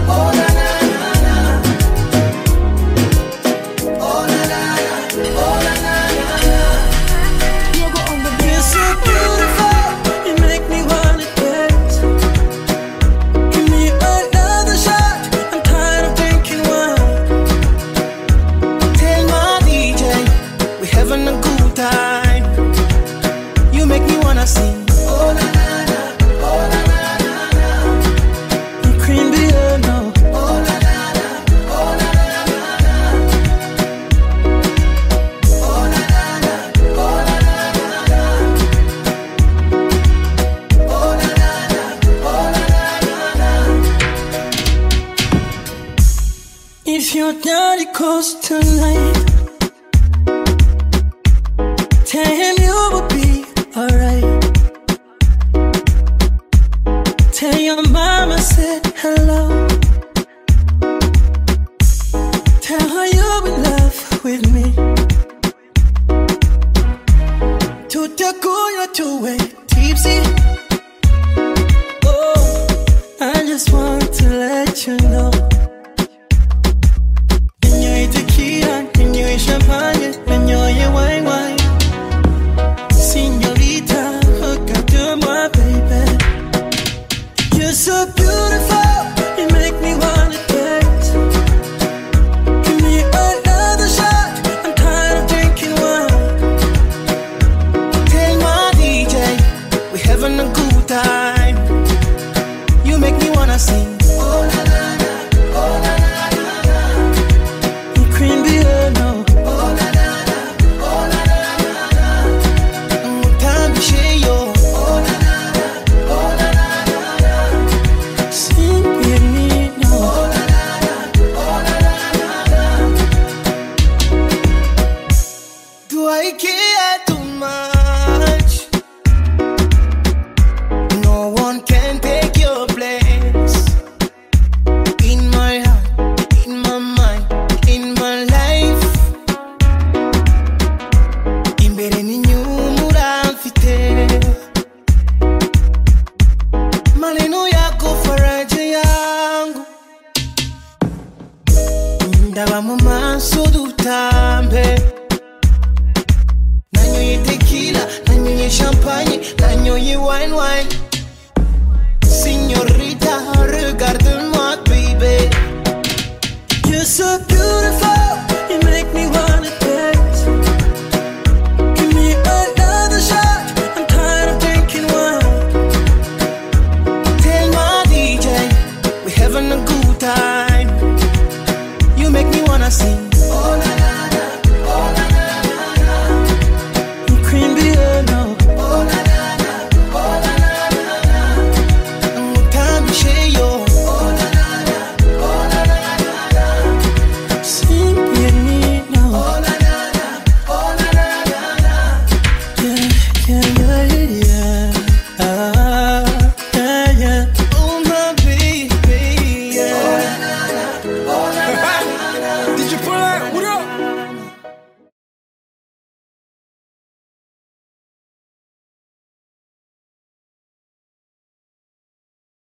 You're so beautiful, you make me wanna dance. Give me another shot, I'm tired of drinking wine. Tell my DJ, we having a good time. You make me wanna sing. Oh la la la, oh la la la la. You cream Diana. Oh la la la, oh la la la la. Oh la la la, oh la la la la. Oh la la la, oh la la la la. If your daddy calls tonight, tell him you will be alright. Tell your mama said hello. Tell her you're in love with me. Tutakunywa tuwe tipsy. Oh, I just want to let you know. Ninywe tequila, ninywe champagne, ninywe wine wine. Señorita, hook up to my baby. You're so beautiful, you make me wanna dance. Give me another shot, I'm tired of drinking wine. Tell my DJ, we having a good time. You make me wanna sing.